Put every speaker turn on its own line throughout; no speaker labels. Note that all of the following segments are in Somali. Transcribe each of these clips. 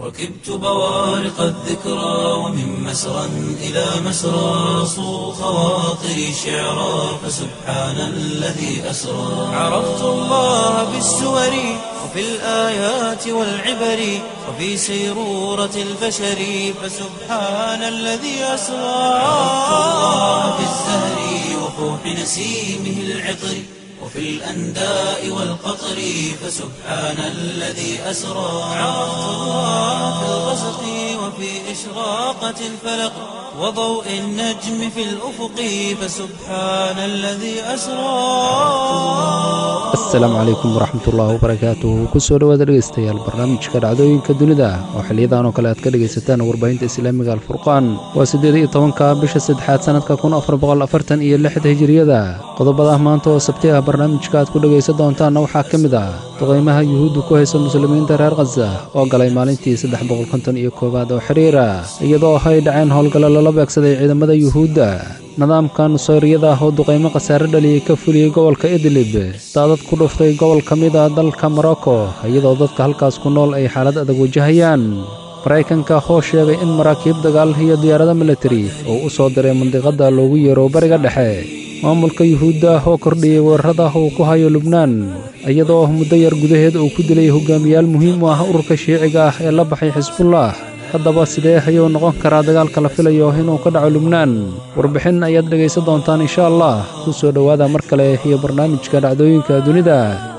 ركبت بوارق الذكرى ومن مسرى إلى مسرى صو خواطري شعرا فسبحان الذي أسرى عرفت الله بالسور وفي الآيات والعبر وفي سيرورة البشر فسبحان الذي أسرى عرفت الله بالزهر وفوح نسيمه العطر وفي الأنداء والقطر فسبحان الذي أسرى عرفت الله في الغسق وفي إشراقة الفلق وضوء النجم في الأفق فسبحان الذي أسرى
asalaamu calaykum waraxmatullaahi wabarakaatuhu kusoo dhowaada dhegaystayaal barnaamijka dhacdooyinka dunida oo xiliyadan oo kale aad ka dhegaysataan warbaahinta islaamiga alfurqaan waa siddeed iyo tobanka bisha saddexaad sannadka kun afar boqol afartan iyo lixda hijiriyada qodobada maanta oo sabti ah barnaamijka aad ku dhegaysan doontaanna waxaa ka mid ah duqaymaha yuhuudda ku haysa muslimiinta reer khaza oo galay maalintii saddex boqol konton iyo koowaad oo xiriira iyadoo ay dhaceen howlgallo lala beegsaday ciidamada yuhuudda nidaamka nusayriyada ah oo duqaymo khasaare dhaliyey ka fuliyey gobolka idlib daadad ku dhuftay gobol ka mid ah dalka morocco iyadoo dadka halkaas ku nool ay xaalad adag wajahayaan maraykanka oo sheegay in maraakiib dagaal iyo diyaarado militari oo u soo diray mandiqadda loogu yeero bariga dhexe maamulka yuhuudda oo kordhiyey weerarada uu ku hayo lubnaan iyadoo muddo yar gudaheed uu ku dilay hogaamiyaal muhiim u ah ururka shiiciga ah ee la baxay xisbullah haddaba sidee ayuu noqon karaa dagaalka la filayo inuu ka dhaco lubnaan warbixin ayaad dhegaysan doontaan insha allah ku soo dhowaada mar kale iyo barnaamijka dhacdooyinka dunida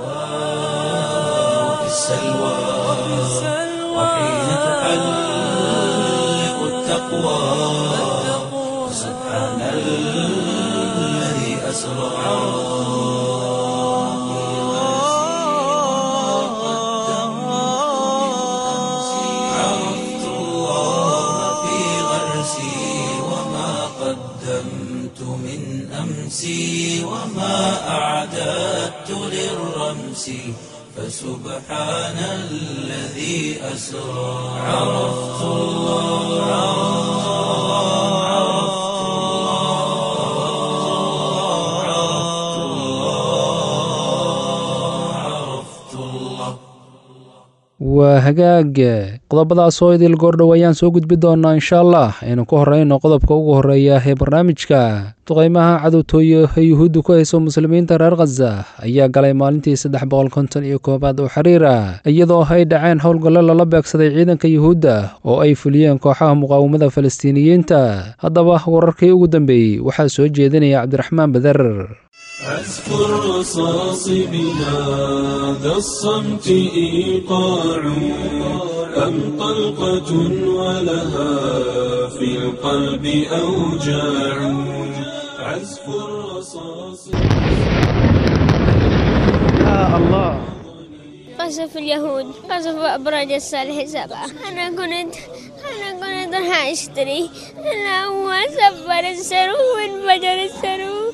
في السلوى وحين تحلق التقوى سبحان الذي أسرى عرفت الله في غرسي وما قدمت من أمسي وما أعددت للرمس فسبحان الذي أسرى عرفت الله عرفت الله عرفت الله عرفت الله
waa hagaag qodobadaas oo idil goordhow ayaan soo gudbi doonnaa insha allah aynu ku horrayno qodobka ugu horreeya ee barnaamijka duqaymaha cadowtooye ee yuhuudda ku hayso muslimiinta reer khaza ayaa galay maalintii saddex boqol konton iyo koowaad oo xiriira iyadoo ay dhaceen howlgallo lala beegsaday ciidanka yuhuudda oo ay fuliyeen kooxaha muqaawamada falastiiniyiinta haddaba wararkii ugu dambeeyey waxaa soo jeedinaya cabdiraxmaan bader
عزف الرصاص بهذا الصمت إيقاع أم طلقة ولها في القلب أوجاع عزف الرصاص
قصف اليهود قصف أبراج الصالح سبعة أنا كنت أنا كنت راح أشتري أنا هو سفر السرو وانفجر السرو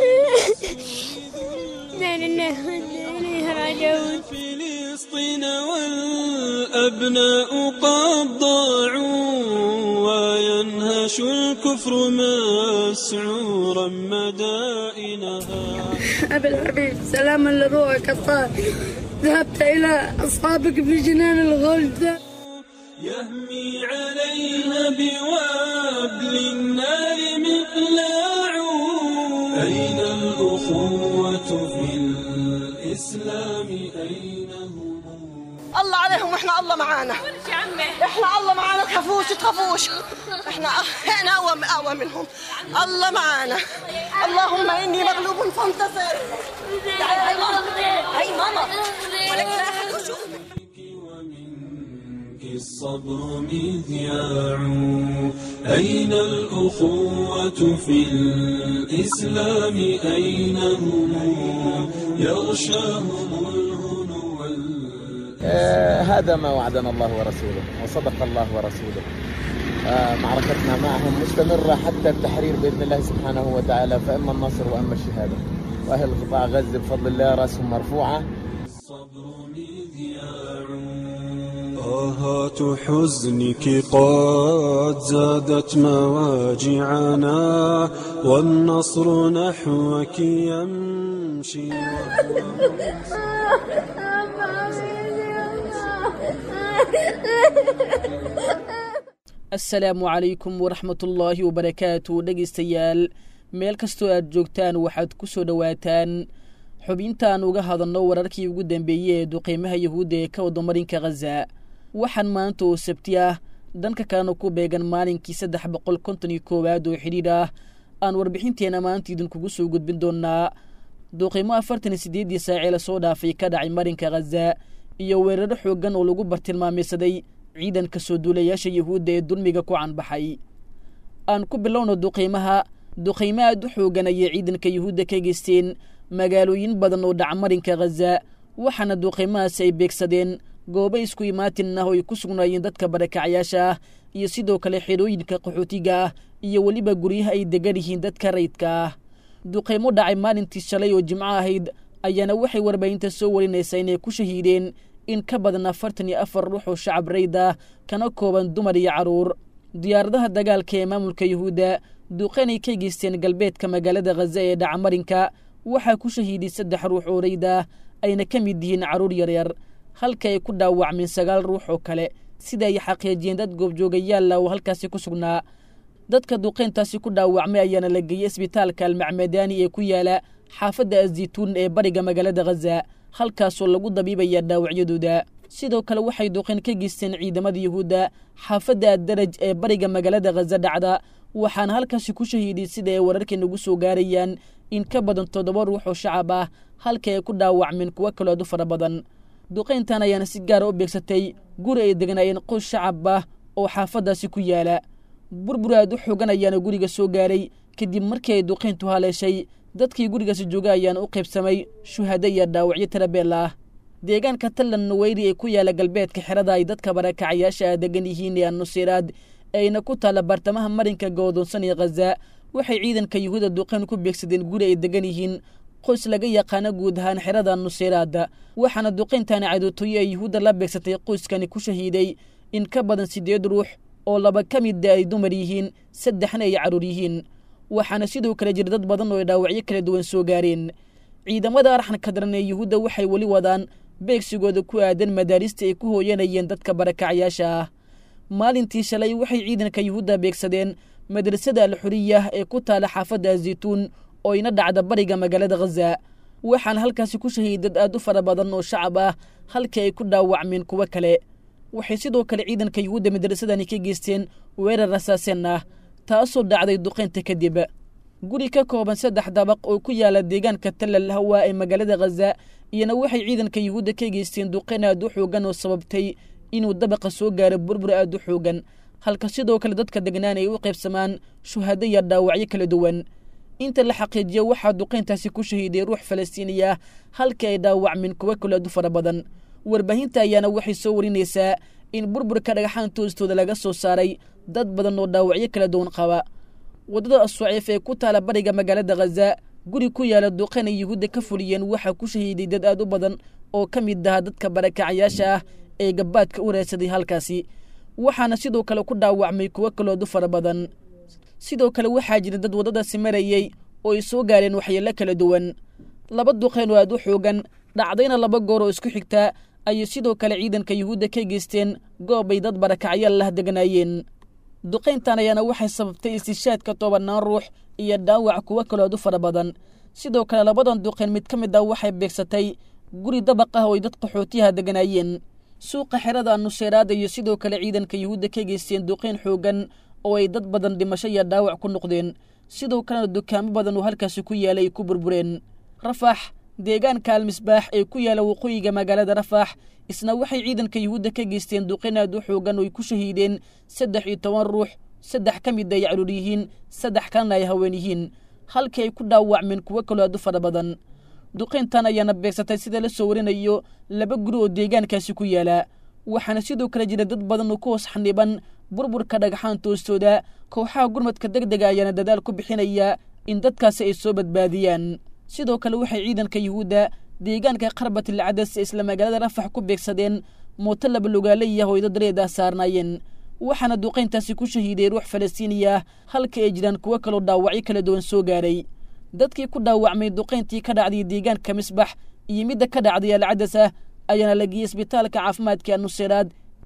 لا لله وإنا إليه راجعون
فلسطين والأبناء قد ضاعوا وينهش الكفر مسعورا مدائنها
أبي الحبيب سلاما لروحك الطاهر ذهبت إلى أصحابك في جنان الغلد
يهمي عليها بوابل النار مقلاع أين الأخوة في الإسلام أين هم
الله عليهم واحنا الله معانا احنا الله معانا تخافوش تخافوش احنا احنا اقوى اقوى منهم الله معانا اللهم اني مغلوب فانتصر تعالي هاي ماما هاي ماما ولك لا أحد يشوفك.
ومنك الصبر مذياع أين الأخوة في الإسلام أين هم يغشاهم الهنو وال-
آه، هذا ما وعدنا الله ورسوله وصدق الله ورسوله آه، معركتنا معهم مستمرة حتى التحرير بإذن الله سبحانه وتعالى فإما النصر وإما الشهادة وأهل قطاع غزة بفضل الله رأسهم مرفوعة
الصبر مذياع آهات حزنك قد زادت مواجعنا والنصر نحوك يمشي
asalaamu calaykum waraxmatullaahi wabarakaatu dhegaystayaal meel kastoo aad joogtaan waxaad ku soo dhowaataan xubintaan uga hadalno wararkii ugu dambeeyey ee duqeymaha yahuudda ee ka wada marinka khaza waxaan maanta oo sabti ah dhanka kalena ku beegan maalinkii saddex boqol konton iyo koowaad oo xidhiidh ah aan warbixinteenna maanta idinkugu soo gudbin doonnaa duqeymo afartan iyo siddeeddii saacee lasoo dhaafay ka dhacay marinka khaza iyo weeraro xooggan oo lagu bartilmaameysaday ciidanka soo duulayaasha yahuudda ee dulmiga ku canbaxay aan ku bilowno duqeymaha duqeymo aad u xoogan ayay ciidanka yahuudda ka geysteen magaalooyin badan oo dhaca marinka khaza waxaana duqeymahaasi ay beegsadeen goobo isku imaatin ah oo ay ku sugnaayeen dadka barakacyaasha ah iyo sidoo kale xidhooyinka qaxootiga ah iyo weliba guryaha ay degan yihiin dadka rayidka ah duqeymo dhacay maalintii shalay oo jimco ahayd ayaana waxay warbaahinta soo warinaysaa inay ku shahiideen in ka badan afartan iyo afar ruux oo shacab rayd ah kana kooban dumar iyo carruur diyaaradaha dagaalka ee maamulka yuhuudda duqeynay ka geysteen galbeedka magaalada khaza ee dhaca marinka waxaa ku shahiiday saddex ruux oo rayd ah ayna ka mid yihiin carruur yaryar halka ay ku dhaawacmeen sagaal ruux oo kale sida ay xaqiijiyeen dad goobjoogayaalla oo halkaasi ku sugnaa dadka duqeyntaasi ku dhaawacmay ayaana la geeyey isbitaalka almacmadaani ee ku yaala xaafadda azituun ee bariga magaalada khaza halkaasoo lagu dabiibaya dhaawacyadooda sidoo kale waxay duqeyn ka geysteen ciidamada yuhuudda xaafadda addaraj ee bariga magaalada khaza dhacda waxaana halkaasi ku shahiiday sida ay wararkeenugu soo gaarayaan in ka badan toddoba ruux oo shacab ah halka ay ku dhaawacmeen kuwo kaloo aad u fara badan duqeyntan ayaana si gaara u beegsatay guri ay degnaayeen qoys shacab ah oo xaafaddaasi ku yaala burbur aad u xoogan ayaana guriga soo gaaray kadib markii ay duqeyntu haleeshay dadkii gurigaasi jooga ayaana u qaybsamay shuhado iyo dhaawacyo tarabeel ah deegaanka tallan nuweyri ee ku yaala galbeedka xerada ay dadka barakacayaasha ah degan yihiin ee annusiraad ayna ku taalla bartamaha marinka goodoonsan ee khaza waxay ciidanka yuhuuda duqeyn ku beegsadeen guri ay degan yihiin qoys laga yaqaano guud ahaan xerada nusiraada waxaana duqeyntaani cadowtooyo ay yuhuudda la beegsatay qoyskani ku shahiiday in ka badan siddeed ruux oo laba ka mida ay dumar yihiin saddexna ay carruur yihiin waxaana sidoo kale jira dad badan oo ay dhaawacyo kala duwan soo gaareen ciidamada arxanka daran ee yuhuudda waxay weli wadaan beegsigooda ku aadan madaarista ay ku hooyanayeen dadka barakacyaasha ah maalintii shalay waxay ciidanka yuhuudda beegsadeen madrasada alxuriyah ee ku taala xaafadda azituun oo ina dhacda bariga magaalada khaza waxaana halkaasi ku shahiid dad aad u fara badan oo shacab ah halkii ay ku dhaawacmeen kuwo kale waxay sidoo kale ciidanka yuhuudda madrasadani ka geysteen weerar rasaaseen ah taasoo dhacday duqeynta kadib guri ka kooban saddex dabaq oo ku yaala deegaanka tallal hawa ee magaalada khaza iyana waxay ciidanka yuhuudda ka geysteen duqeyn aad u xoogan oo sababtay inuu dabaqa soo gaaro burbur aad u xoogan halka sidoo kale dadka degnaan ay u qaybsamaan shuhado iyo dhaawacyo kala duwan inta la xaqiijiyo waxaa duqeyntaasi ku shahiiday ruux falastiini ah halkii ay dhaawacmeen kuwo kale aad u fara badan warbaahinta ayaana waxay soo warinaysaa in burburka dhagaxaan toostooda laga soo saaray dad badan oo dhaawacyo kala duwan qaba waddada asuciif ee ku taala bariga magaalada khaza guri ku yaala duqeyn ay yuhuudda ka fuliyeen waxaa ku shahiiday dad aad u badan oo ka mid aha dadka barakacyaasha ah ee gabbaadka u raadsaday halkaasi waxaana sidoo kale ku dhaawacmay kuwo kaloodu fara badan sidoo kale waxaa jira dad waddadaasi marayey oo ay soo gaareen waxyeello kala duwan laba duqeyn oo aad u xoogan dhacdayna laba goor oo isku xigtaa ayay sidoo kale ciidanka yuhuudda ka geysteen goob ay dad barakacyaal lah deganaayeen duqayntan ayaana waxay sababtay istishaadka tobannaan ruux iyo dhaawac kuwo kalood u fara badan sidoo kale labadan duqayn mid ka mid ah waxay beegsatay guri dabaq ah oo ay dad qaxootiyaha deganaayeen suuqa xerada nuseyraada iyo sidoo kale ciidanka yuhuudda ka geysteen duqayn xoogan oo ay dad badan dhimasho iyo dhaawac ku noqdeen sidoo kalena dukaamo badan oo halkaasi ku yaalay ay ku burbureen rafax deegaanka almisbaax ee ku yaala waqooyiga magaalada rafax isna waxay ciidanka yuhuudda ka geysteen duqayn aad u xoogan oo ay ku shahiideen saddex iyo toban ruux saddex ka mid ay caruur yihiin saddex kalena ay haween yihiin halkii ay ku dhaawacmeen kuwo kaloo aad u fara badan duqayntan ayaana beegsatay sida la soo warinayo laba guri oo deegaankaasi ku yaala waxaana sidoo kale jira dad badan oo ku hoos xaniban burburka dhagaxaan toostooda kooxaha gurmadka deg dega ayaana dadaal ku bixinaya in dadkaasi ay soo badbaadiyaan sidoo kale waxay ciidanka yuhuudda deegaanka qarbatil cadas ee isla magaalada rafax ku beegsadeen mooto laba lugaaleyah oo ay dad reedaa saarnaayeen waxaana duqayntaasi ku shahiiday ruux falastiiniya halka ay jiraan kuwo kaloo dhaawacyo kala duwan soo gaaray dadkii ku dhaawacmay duqayntii ka dhacday deegaanka misbax iyo midda ka dhacday alcadas ah ayaana la geeyey isbitaalka caafimaadka nuseyraad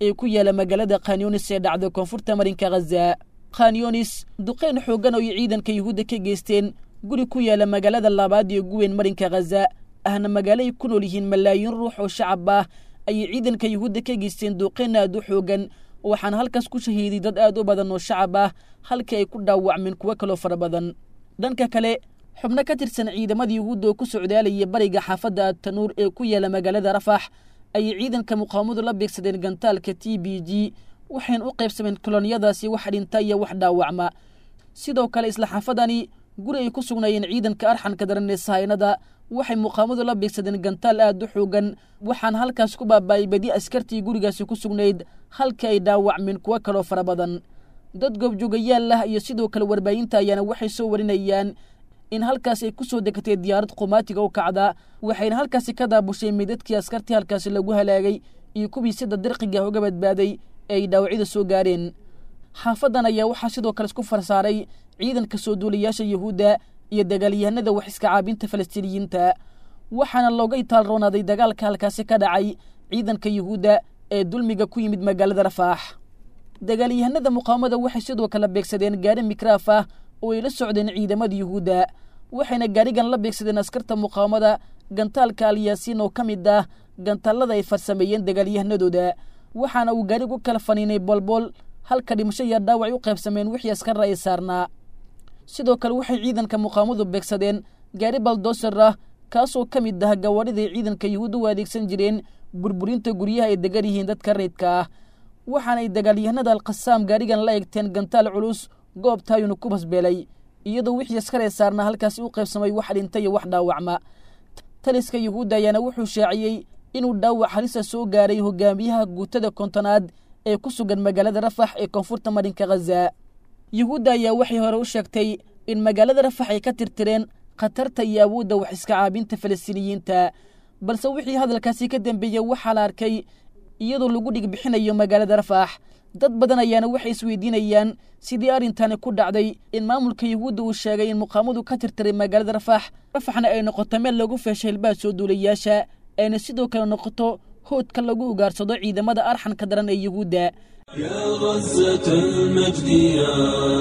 ee ku yaala magaalada khanyunis ee dhacda koonfurta marinka khaza khanyunis duqeyn xooggan oo ay ciidanka yuhuudda ka geysteen guri ku yaala magaalada labaad iyo guweyn marinka khaza ahna magaalo ay ku nool yihiin malaayiin ruux oo shacab ah ayay ciidanka yuhuudda ka geysteen duqeyn aad u xooggan waxaana halkaas ku shahiiday dad aad u badan oo shacab ah halkii ay ku dhaawacmeen kuwo kaloo fara badan dhanka kale xubno ka tirsan ciidamada yuhuudda oo ku socdaalaya bariga xaafadda atanuur ee ku yaala magaalada rafax ayay ciidanka muqaawamadu la beegsadeen gantaalka t b g waxayna u qaybsameen koloniyadaasi wax dhinta iyo wax dhaawacma sidoo kale isla xaafadani guri ay ku sugnaayeen ciidanka arxanka daran ee sahaynada waxay muqaamadu la beegsadeen gantaal aad u xoogan waxaana halkaas ku baaba'ay badi askartii gurigaasi ku sugnayd halka ay dhaawacmeen kuwo kaloo fara badan dad goobjoogayaal ah iyo sidoo kale warbaahinta ayaana waxay soo warinayaan in halkaas ay ku soo degatay diyaarad qumaatiga u kacda waxayna halkaasi ka daabushay meydadkii askartii halkaasi lagu halaagay iyo kuwii sida dirqiga uga badbaaday ee ay dhaawacyada soo gaareen xaafadan ayaa waxaa sidoo kale isku farsaaray ciidanka soo duulayaasha yuhuudda iyo dagaalyahanada wax iska caabinta falastiiniyiinta waxaana looga itaalroonaaday dagaalka halkaasi ka dhacay ciidanka yuhuudda ee dulmiga ku yimid magaalada rafaax dagaalyahanada muqaawamada waxay sidoo kale beegsadeen gaari mikraaf ah oo ay la socdeen ciidamada yuhuudda waxayna gaarigan la beegsadeen askarta muqaawamada gantaalka alyaasiin oo ka mid ah gantaalada ay farsameeyeen dagaalyahanadooda waxaana uu gaarigu kala faniinay boolbool halka dhimasho iyo dhaawac u qaybsameen wixii askarra ay saarnaa sidoo kale waxay ciidanka muqaawamadu beegsadeen gaari baldoser ah kaasoo ka mid ah gawaadhiday ciidanka yuhuudda u adeegsan jireen burburinta guryaha ay degan yihiin dadka reydka ah waxaanay dagaalyahanada alkhasaam gaarigan la egteen gantaal culus goobtaayuna ku basbeelay iyadoo wixii askaree saarnaa halkaasi u qaybsamay wax dhinta iyo wax dhaawacma taliska yuhuudda ayaana wuxuu shaaciyey inuu dhaawac halisa soo gaaray hogaamiyaha guutada kontonaad ee ku sugan magaalada rafax ee koonfurta marinka khaza yuhuudda ayaa waxay hore u sheegtay in magaalada rafax ay ka tirtireen khatarta iyo awoodda wax iska caabinta falastiiniyiinta balse wixii hadalkaasi ka dambeeyey waxaa la arkay iyadoo lagu dhigbixinayo magaalada rafax dad badan ayaana waxay isweydiinayaan sidii arrintani ku dhacday in maamulka yuhuudda uu sheegay in muqaamadu ka tirtiray magaalada rafax rafaxna ay noqoto meel lagu feeshay hilbaha soo duulayaasha ayna sidoo kale noqoto hoodka lagu ugaarsado ciidamada arxanka daran ee yuhuudda
يا غزة المجد يا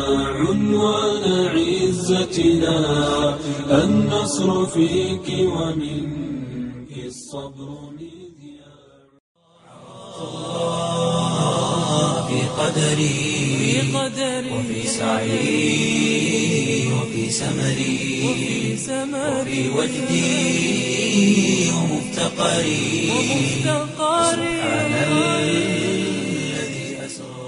عنوان عزتنا النصر فيك ومنك الصبر مذياع
في قدري وفي سعي وفي سمري وفي وجدي ومفتقري سبحان الذي أسرى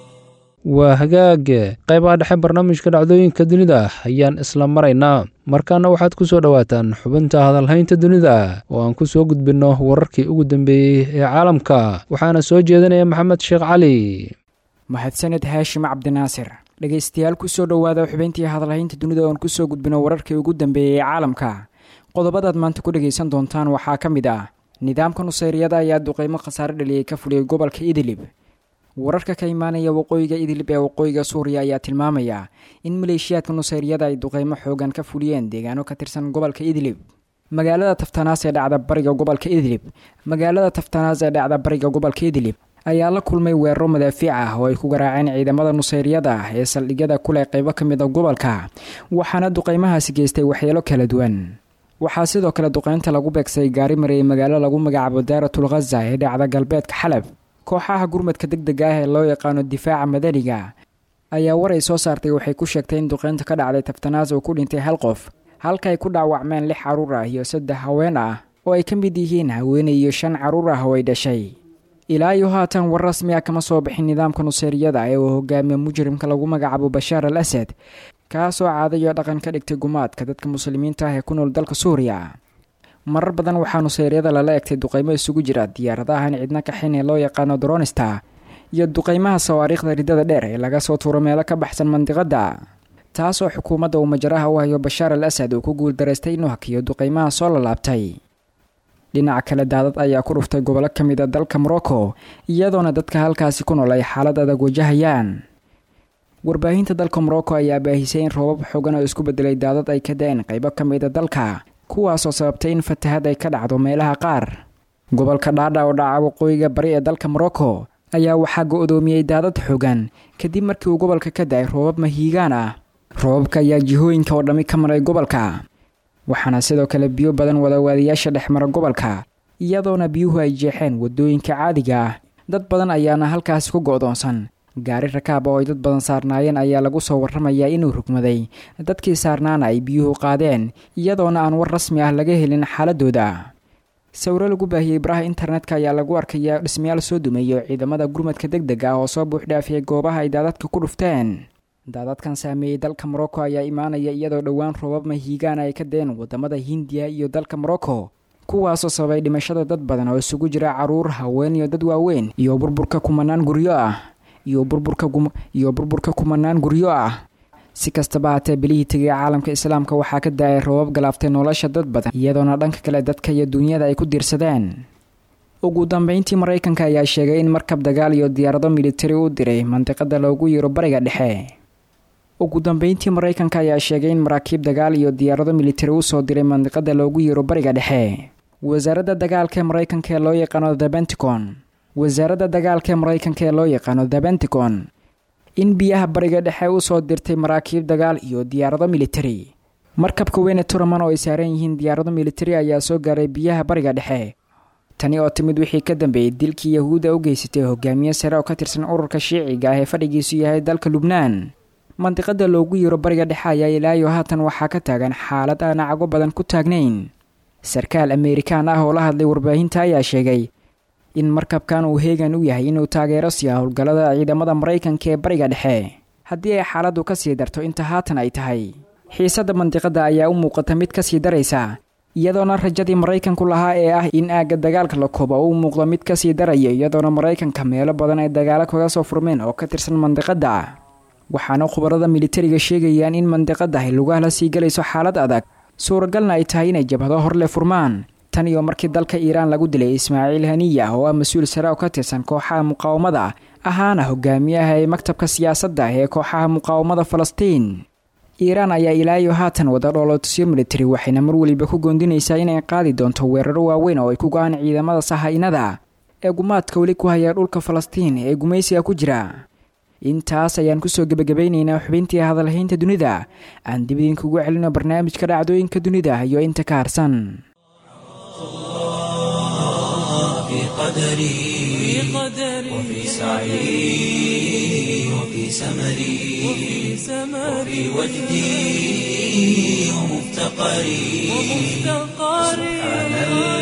waa hagaag qaybaha dhexe barnaamijka dhacdooyinka dunida ayaan isla maraynaa markaana waxaad ku soo dhowaataan xubinta hadalhaynta dunida oo aan ku soo gudbinno wararkii ugu dambeeyey ee caalamka waxaana soo jeedinaya maxamed sheekh cali
mahadsaned haashim cabdinaasir dhegaystayaal kusoo dhowaada xubintii hadalhaynta dunida oon kusoo gudbino wararkii ugu dambeeyey ee caalamka qodobadaad maanta ku dhegaysan doontaan waxaa ka mid ah nidaamka nusayriyada ayaa duqeymo khasaare dhaliyey ka fuliyey gobolka idlib wararka ka imaanaya waqooyiga idlib ee waqooyiga suuriya ayaa tilmaamaya in maleeshiyaadka nusayriyada ay duqeymo xoogan ka fuliyeen deegaano ka tirsan gobolka idlib magaalada taftanaas ee dhacda bariga gobolka idlib magaalada taftanaas ee dhacda bariga gobolka idlib ayaa la kulmay weeraro madaafiic ah oo ay ku garaaceen ciidamada nusayriyada ah ee saldhigyada kuleh qeybo ka mid a gobolka waxaana duqeymahaasi geystay waxyeelo kala duwan waxaa sidoo kale duqeynta lagu beegsay gaari mareeyay magaalo lagu magacaabo daaratul khaza ee dhacda galbeedka xalab kooxaha gurmadka deg dega ah ee loo yaqaano difaaca madaniga ayaa war ay soo saartay waxay ku sheegtay in duqeynta ka dhacday taftanaas oo ku dhintay hal qof halka ay ku dhaawacmeen lix carruur ah iyo saddex haween ah oo ay ka mid yihiin haweenay iyo shan carruur ah oo ay dhashay ilaa iyo haatan war rasmi ah kama soo bixin nidaamka nuseyriyada ee uu hogaamiye mujrimka lagu magacaabo bashaar al asad kaasoo caadayo dhaqan ka dhigtay gumaadka dadka muslimiinta ah ee ku nool dalka suuriya marar badan waxaa nuseyryada lala egtay duqeymo isugu jira diyaaradahan cidna kaxin ee loo yaqaano dronista iyo duqeymaha sawaariikhda ridada dheer ee laga soo tuuro meelo ka baxsan mandiqadda taasoo xukuumadda uu majaraha u hayo bashaar al asad uu ku guuldaraystay inuu hakiyo duqeymaha soo lalaabtay dhinaca kale daadad ayaa ku dhuftay gobollo ka mid a dalka morocco iyadoona dadka halkaasi ku nool ay xaalad adag wajahayaan warbaahinta dalka morocco ayaa baahisay in roobab xoogan oo isku bedelay daadad ay ka da-een qaybo ka mid a dalka kuwaasoo sababtay in fatahad ay ka dhacdo meelaha qaar gobolka dhaadha oo dhaca waqooyiga bari ee dalka morocco ayaa waxaa go-doomiyey daadad xoogan kadib markii uu gobolka ka da-ay roobab mahiigaan ah roobabka ayaa jihooyinka oo dhammi ka maray gobolka waxaana sidoo kale biyo badan wadawaadayaasha dhex mara gobolka iyadoona biyuhu ay jeexeen waddooyinka caadiga ah dad badan ayaana halkaasi ku go-doonsan gaari rakaab oo ay dad badan saarnaayeen ayaa lagu soo warramayaa inuu rugmaday dadkii saarnaana ay biyuhu qaadeen iyadoona aan war rasmi ah laga helin xaaladooda sawiro lagu baahiyey baraha internetka ayaa lagu arkayaa dhismayaal soo dumeeyo ciidamada gurmadka deg deg ah oo soo buuxdhaafiyay goobaha ay daadadka ku dhufteen daadadkan saameeyey dalka morocco ayaa imaanaya iyadoo dhowaan roobab mahiigaana ay ka deen wadamada hindiya iyo dalka morocco kuwaasoo sababay dhimashada dad badan oo isugu jira caruur haween iyo dad waaweyn iyo burburka kumanaan guryo ah iyo burburka iyo burburka kumanaan guryo ah si kastaba haatee bilihii tegay caalamka islaamka waxaa ka da-ay roobab galaaftay nolosha dad badan iyadoona dhanka kale dadka iyo duunyada ay ku diirsadeen ugu dambeyntii maraykanka ayaa sheegay in markab dagaal iyo diyaarado militari u diray mandiqada loogu yiro bariga dhexe ugu dambeyntii maraykanka ayaa sheegay in maraakiib dagaal iyo diyaarado militari usoo diray mandiqada loogu yiro bariga dhexe wasaaradda dagaalka ee maraykanka ee loo yaqaano the benticon wasaaradda dagaalka ee maraykanka ee loo yaqaano the benticon in biyaha bariga dhexe usoo dirtay maraakiib dagaal iyo diyaarado militari markabka weyne turaman oo ay saaran yihiin diyaarado militari ayaa soo gaaray biyaha bariga dhexe tani oo timid wixii ka dambeeyey dilkii yahuudda u geysatay hogaamiye sare oo ka tirsan ururka shiiciga ah ee fadhigiisu yahay dalka lubnaan mandiqada loogu yiro bariga dhexe ayaa ilaayo haatan waxaa ka taagan xaalad aan cago badan ku taagnayn sarkaal ameerikaan ah oo la hadlay warbaahinta ayaa sheegay in markabkan uu heegan u yahay inuu taageero siiya howlgallada ciidamada maraykanka ee bariga dhexe haddii ay xaaladdu ka sii darto inta haatan ay tahay xiisadda mandiqada ayaa u muuqata mid ka sii daraysa iyadoona rajadii maraykanku lahaa ee ah in aagga dagaalka la koobo uu muuqdo mid ka sii daraya iyadoona maraykanka meelo badan ay dagaalo kaga soo furmeen oo ka tirsan mandiqadda waxaana khubarada militariga sheegayaan in mandiqadahi lugaha la sii galayso xaalad adag suuragalna ay tahay inay jabhado horle furmaan tan iyo markii dalka iiraan lagu dilay ismaaciil haniya oo ah mas-uul sare oo ka tirsan kooxaha muqaawamada ahaana hogaamiyaha ee maktabka siyaasadda ee kooxaha muqaawamada falastiin iiraan ayaa ilaayo haatan wada dhoolotusyo militari waxayna mar weliba ku goondinaysaa inay qaadi doonto weeraro waaweyn oo ay ku go-aan ciidamada saha-inada ee gumaadka weli ku haya dhulka falastiin ee gumaysiga ku jira intaas ayaan kusoo gebagabaynaynaa xubintii hadalhaynta dunida aan dib idinkugu celino barnaamijka dhacdooyinka dunida iyo inta ka harsan
في قدري وفي سعي وفي سمري وفي وجدي ومفتقري سبحان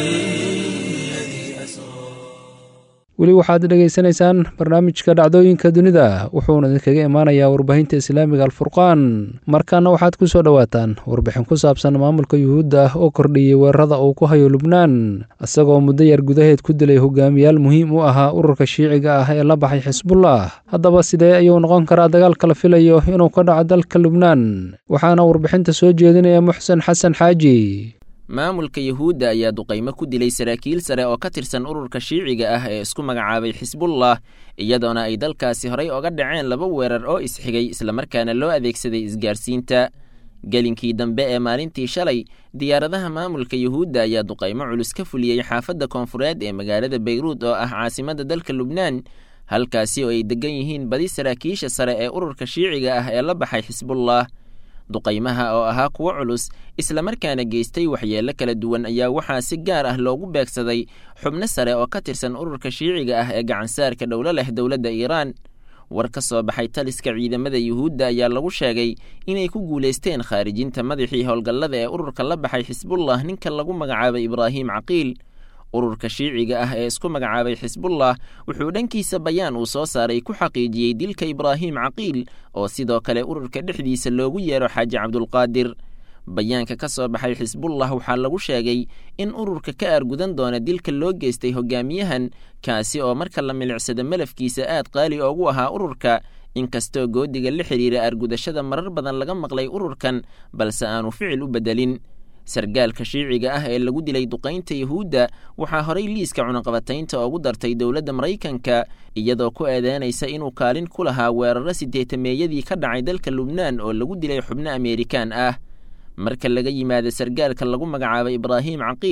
الذي أسرى
weli waxaad dhegaysanaysaan barnaamijka dhacdooyinka dunida wuxuuna idinkaga imaanayaa warbaahinta islaamiga alfurqaan markaana waxaad ku soo dhowaataan warbixin ku saabsan maamulka yuhuudda ah oo kordhiyey weerarada uu ku hayo lubnaan isagoo muddo yar gudaheed ku dilay hogaamiyaal muhiim u ahaa ururka shiiciga ah ee la baxay xisbullah haddaba sidee ayuu noqon karaa dagaalka la filayo inuu ka dhaco dalka lubnaan waxaana warbixinta soo jeedinaya muxsen xasan xaaji
maamulka yuhuudda ayaa duqaymo ku dilay saraakiil sare oo ka tirsan ururka shiiciga ah ee isku magacaabay xisbullah iyadoona ay dalkaasi horay oga dhaceen laba weerar oo isxigay islamarkaana loo adeegsaday isgaarsiinta gelinkii dambe ee maalintii shalay diyaaradaha maamulka yuhuudda ayaa duqaymo culus ka fuliyey xaafadda koonfureed ee magaalada bayruud oo ah caasimadda dalka lubnaan halkaasi oo ay degan yihiin badi saraakiisha sare ee ururka shiiciga ah ee la baxay xisbullah duqaymaha oo ahaa kuwo culus islamarkaana geystay waxyeello kala duwan ayaa waxaa si gaar ah loogu beegsaday xubno sare oo ka tirsan ururka shiiciga ah ee gacansaarka dhowlo leh dowladda iiraan war ka soo baxay taliska ciidamada yuhuudda ayaa lagu sheegay inay ku guulaysteen khaarijinta madaxii howlgallada ee ururka la baxay xisbullah ninka lagu magacaabay ibraahim caqiil ururka shiiciga ah ee isku magacaabay xisbullah wuxuu dhankiisa bayaan uu soo saaray ku xaqiijiyey dilka ibraahim caqiil oo sidoo kale ururka dhexdiisa loogu yeero xaaji cabdulqaadir bayaanka ka soo baxay xisbullah waxaa lagu sheegay in ururka ka aargudan doona dilka loo geystay hogaamiyahan kaasi oo marka la milicsado malafkiisa aad qaali oogu ahaa ururka inkastoo goodiga la xidhiira aargudashada marar badan laga maqlay ururkan balse aanu ficil u beddelin sargaalka shiiciga ah ee lagu dilay duqaynta yuhuudda waxaa horay liiska cunaqabataynta ugu dartay dowladda maraykanka iyadoo ku eedeynaysa inuu kaalin ku lahaa weeraro sideetameeyadii ka dhacay dalka lubnaan oo lagu dilay xubno ameerikaan ah marka laga yimaado sargaalka lagu magacaabay ibraahim caqiil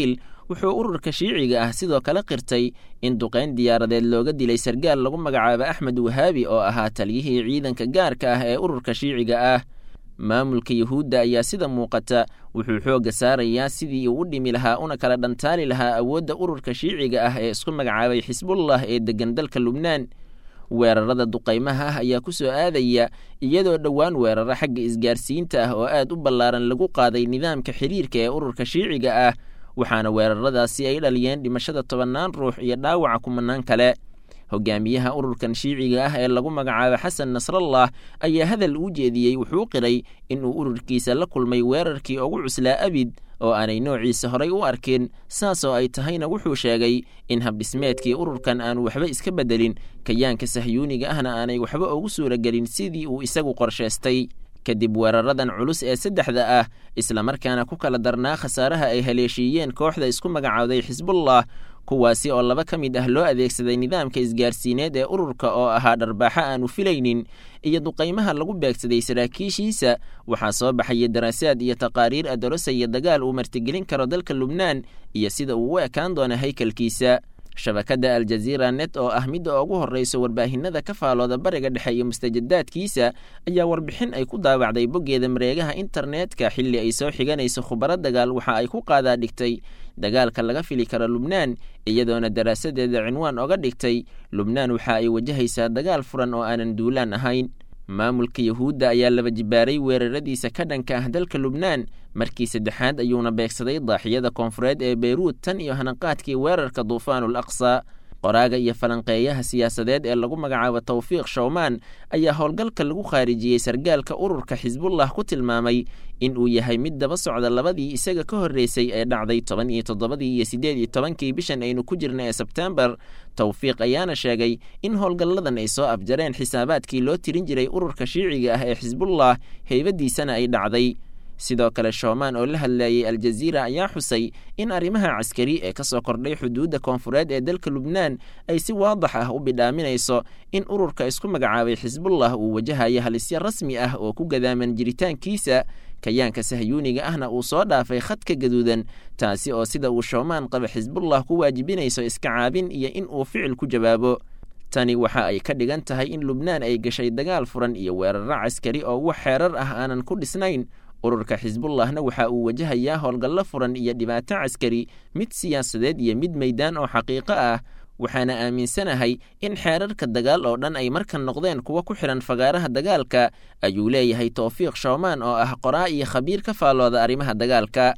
wuxuu ururka shiiciga ah sidoo kale qirtay in duqayn diyaaradeed looga dilay sargaal lagu magacaabo axmed wahaabi oo ahaa taliyihii ciidanka gaarka ah ee ururka shiiciga ah maamulka yuhuudda ayaa sida muuqata wuxuu xoogga saarayaa sidii uu u dhimi lahaa una kala dhantaali lahaa awoodda ururka shiiciga ah ee isku magacaabay xisbullah ee deggan dalka lubnaan weerarada duqaymaha ah ayaa ku soo aadaya iyadoo dhowaan weeraro xagga isgaarsiinta ah oo aad u ballaaran lagu qaaday nidaamka xiriirka ee ururka shiiciga ah waxaana weeraradaasi ay dhaliyeen dhimashada tobannaan ruux iyo dhaawaca kumanaan kale hogaamiyaha ururkan shiiciga ah ee lagu magacaabo xasan nasrallah ayaa hadal uu jeediyey wuxuu qiray inuu ururkiisa la kulmay weerarkii ugu cuslaa abid oo aanay noociisa horay u arkin saasoo ay tahayna wuxuu sheegay in habdhismeedkii ururkan aanu waxba iska beddelin kayaanka sahyuuniga ahna aanay waxba ugu suuragelin sidii uu isagu qorshaystay kadib weeraradan culus ee saddexda ah islamarkaana ku kala darnaa khasaaraha ay haleeshiiyeen kooxda isku magacaawday xisbullah kuwaasi oo laba ka mid ah loo adeegsaday nidaamka isgaarsiineed ee ururka oo ahaa dharbaaxo aanu filaynin iyo duqaymaha lagu beegsaday saraakiishiisa waxaa soo baxaya daraasaad iyo taqaariir adorosaya dagaal uu martigelin karo dalka lubnaan iyo sida uu u ekaan doono haykalkiisa shabakadda aljaziira net oo ah midda ugu horreyso warbaahinada ka faalooda bariga dhexe iyo mustajadaadkiisa ayaa warbixin ay ku daawacday boggeeda mareegaha internetka xilli ay soo xiganayso khubaro dagaal waxa ay ku qaadaa dhigtay dagaalka laga fili karo lubnaan iyadoona daraasadeeda cinwaan oga dhigtay lubnaan waxa ay wajahaysaa dagaal furan oo aanan duulaan ahayn maamulka yuhuudda ayaa laba jibaaray weeraradiisa ka dhanka ah dalka lubnaan markii saddexaad ayuuna beegsaday daaxiyada koonfureed ee beyruud tan iyo hanaqaadkii weerarka duufaanul aqsa qoraaga iyo falanqeeyaha siyaasadeed ee lagu magacaabo tawfiiq showmaan ayaa howlgalka lagu khaarijiyey sargaalka ururka xisbullah ku tilmaamay in uu yahay mid daba socda labadii isaga ka horreysay ee dhacday toban iyo toddobadii iyo siddeed iyo tobankii bishan aynu ku jirna ee sebtembar tawfiiq ayaana sheegay in howlgalladan ay soo afjareen xisaabaadkii loo tirin jiray ururka shiiciga ah ee xisbullah heybadiisana ay dhacday sidoo kale shoomaan oo la hadlayay aljaziira ayaa xusay in arrimaha caskari ee ka soo kordhay xuduudda koonfureed ee dalka lubnaan ay si waadax ah u bidhaaminayso in ururka isku magacaabay xisbullah uu wajahayo halisyo rasmi ah oo ku gadaaman jiritaankiisa kayaanka sahyuuniga ahna uu soo dhaafay khadka gaduudan taasi oo sida uu shoomaan qaba xisbullah ku waajibinayso iska caabin iyo in uu ficil ku jawaabo tani waxa ay ka dhigan tahay in lubnaan ay gashay dagaal furan iyo weeraro caskari oo wax xeerar ah aanan ku dhisnayn ururka xisbullahna waxa uu wajahayaa howlgallo furan iyo dhibaato caskari mid siyaasadeed iyo mid meydaan oo xaqiiqo ah waxaana aaminsanahay in xeerarka dagaal oo dhan ay markan noqdeen kuwa ku xidhan fagaaraha dagaalka ayuu leeyahay towfiiq shoomaan oo ah qoraa iyo khabiir ka faallooda arrimaha dagaalka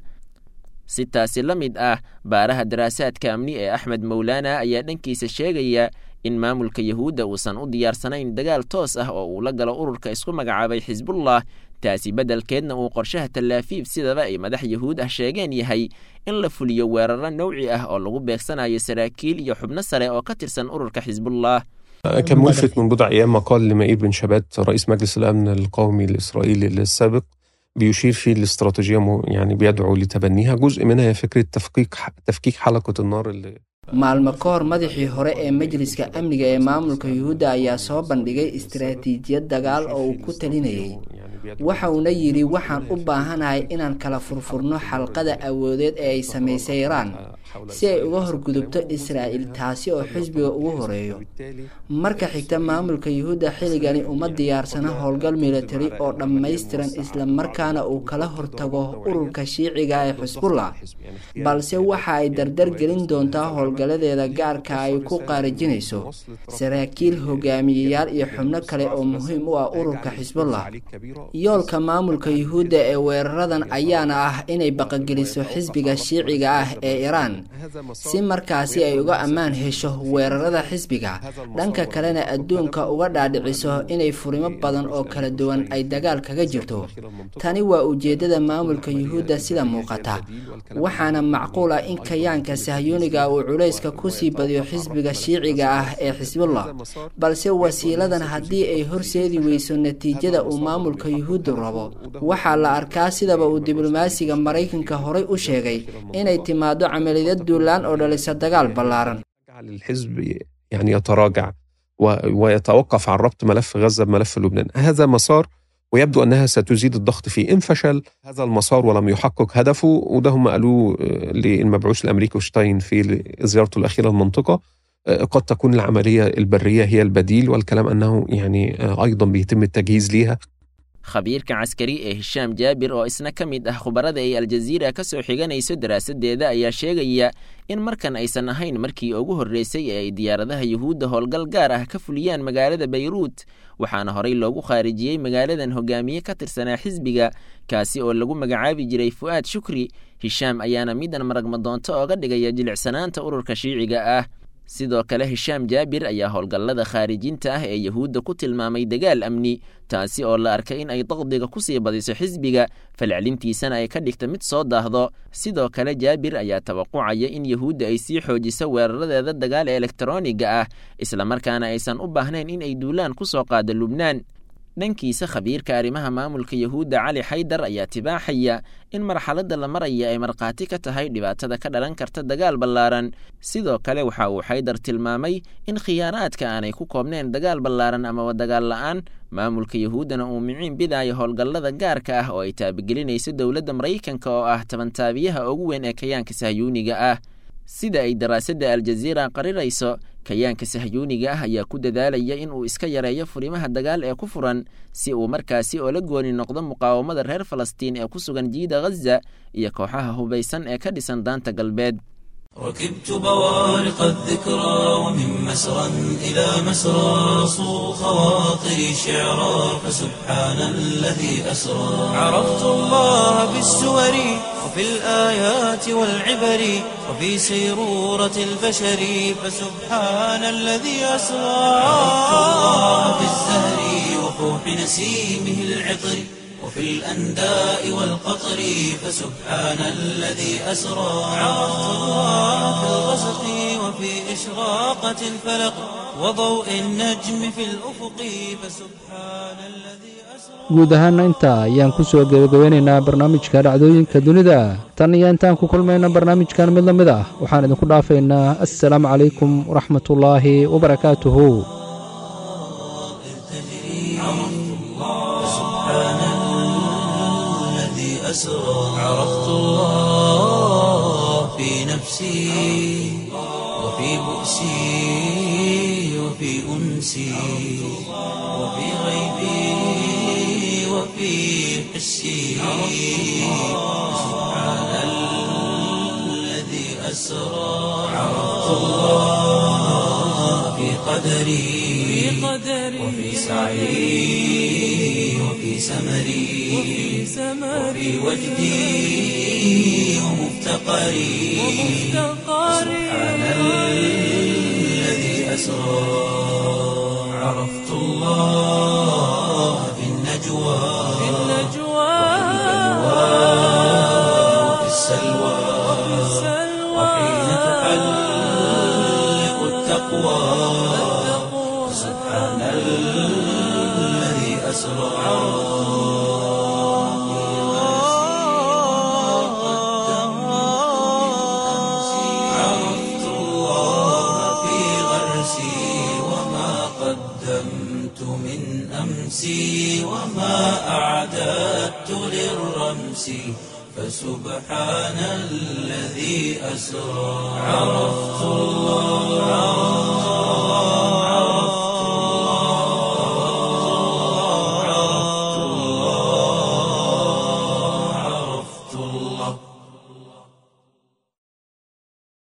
si taasi la mid ah baaraha daraasaadka amni ee axmed mowlaana ayaa dhankiisa sheegaya in maamulka yuhuudda uusan u diyaarsanayn dagaal toos ah oo uu la galo ururka isku magacaabay xisbullah taasi beddelkeedna uu qorshaha tallaafiib sidaba ay madax yuhuud ah sheegeen yahay in la fuliyo weeraro nowci ah oo lagu beegsanayo saraakiil iyo xubno sare oo ka tirsan ururka xisbullah
كان ملفت من بضع أيام مقال لمائير بن شبات رئيس مجلس الأمن القومي الإسرائيلي السابق بيشير فيه الاستراتيجية يعني بيدعو لتبنيها جزء منها هي فكرة تفكيك تفكيك حلقة النار اللي
maalmo ka hor madaxii hore ee majliska amniga ee maamulka yuhuudda ayaa soo bandhigay istaraatiijiyad dagaal oo uu ku talinayay waxa uuna yidhi waxaan u baahanahay inaan kala furfurno xalqada awoodeed ee ay samaysay iraan si ay uga horgudubto israa'il taasi oo xisbiga ugu horeeyo marka xigta maamulka yuhuudda xilligani uma diyaarsana howlgal militari oo dhammaystiran islamarkaana uu kala hortago ururka shiiciga ee xisbullah balse waxa ay dardar gelin doontaa howlgaladeeda gaarka ay ku qaarajinayso saraakiil hogaamiyeyaal iyo xubno kale oo muhiim u ah ururka xisbullah yoolka maamulka yuhuudda ee weeraradan ayaana ah inay baqageliso xisbiga shiiciga ah ee iraan si markaasi ay uga ammaan hesho weerarada xisbiga dhanka kalena adduunka uga dhaadhiciso inay furimo badan oo kala duwan ay dagaal kaga jirto tani waa ujeedada maamulka yuhuudda sida muuqata waxaana macquul ah in kayaanka sahyuuniga uu culayska kusii badiyo xisbiga shiiciga ah ee xisbullah balse wasiiladan haddii ay horseedi weyso natiijada uu maamulka yuhuuddu rabo waxaa la arkaa sidaba uu diblomaasiga maraykanka horay u sheegay inay timaado camaliyad duulaan oo dhalisa dagaal ballaaran
الحزب يعني يتراجع ويتوقف عن ربط ملف غزة بملف لبنان هذا مسار ويبدو أنها ستزيد الضغط فيه إن فشل هذا المسار ولم يحقق هدفه وده هم قالوه للمبعوث الأمريكي شتاين في زيارته الأخيرة المنطقة قد تكون العملية البرية هي البديل والكلام أنه يعني أيضا بيتم التجهيز ليها
khabiirka caskari ee hishaam jaabir oo isna ka mid ah khubarada ay aljaziira ka soo xiganayso daraasaddeeda ayaa sheegaya in markan aysan ahayn markii ugu horreysay ee ay diyaaradaha yuhuudda howlgal gaar ah ka fuliyaan magaalada bayruut waxaana horey loogu khaarijiyey magaaladan hogaamiye ka tirsanaa xisbiga kaasi oo lagu magacaabi jiray fu'aad shukri hishaam ayaana midan maragmadoonto ooga dhigaya jilicsanaanta ururka shiiciga ah sidoo kale hishaam jaabir ayaa howlgallada khaarijinta ah ee yuhuudda ku tilmaamay dagaal amni taasi oo la arkay in ay daqdiga ku sii badiso xisbiga falcelintiisana ay ka dhigta mid soo daahdo sidoo kale jaabir ayaa tawaqucaya in yuhuudda ay sii xoojiso weeraradeeda dagaal ee elektaroniga ah islamarkaana aysan u baahnayn in ay duulaan ku soo qaado lubnaan dhankiisa khabiirka arrimaha maamulka yuhuudda cali xaydar ayaa tibaaxaya in marxaladda la maraya ay markhaati ka tahay dhibaatada ka dhalan karta dagaal ballaaran sidoo kale waxa uu xaydar tilmaamay in khiyaanaadka aanay ku koobneen dagaal ballaaran amaba dagaal la'aan maamulka yuhuuddana uu miciin bidaayo howlgallada gaarka ah oo ay taabagelinayso dowladda maraykanka oo ah tabantaabiyaha ugu weyn ee kayaanka sahyuuniga ah sida ay daraasadda aljaziira qarirayso kayaanka sahyuuniga ah ayaa ku dadaalaya in uu iska yareeyo furimaha dagaal ee ku furan si uu markaasi oo la gooni noqdo muqaawamada reer falastiin ee ku sugan jiida ghaza iyo kooxaha hubaysan ee ka dhisan daanta galbeed
ركبت بوارق الذكرى ومن مسرى إلى مسرى صو خواطري شعرا فسبحان الذي أسرى عرفت الله بالسور وفي الآيات والعبر وفي سيرورة البشر فسبحان الذي أسرى عرفت الله بالزهر وفوح نسيمه العطر وفي الأنداء والقطر فسبحان الذي أسرى عرفت الله في الغسق وفي إشراقة الفلق وضوء النجم في الأفق فسبحان الذي
guud ahaana intaa ayaan ku soo gebagabeynaynaa barnaamijka dhacdooyinka dunida tan iyo intaan ku kulmayna barnaamijkan mid la mid ah waxaan idinku dhaafaynaa assalaamu calaykum waraxmatullaahi wabarakaatuhu
أسرى عرفت الله في نفسي وفي بؤسي وفي أنسي وفي غيبي وفي حسي سبحان الذي أسرى عرفت الله في قدري وفي سعي وفي سمري وفي وجدي ومفتقري سبحان الذي أسرى عرفت الله في النجوى وفي السلوى وحين تحلق التقوى سبحان الذي أسرى عرفت الله في غرسي وما قدمت من أمسي وما أعددت للرمس فسبحان الذي أسرى عرفت الله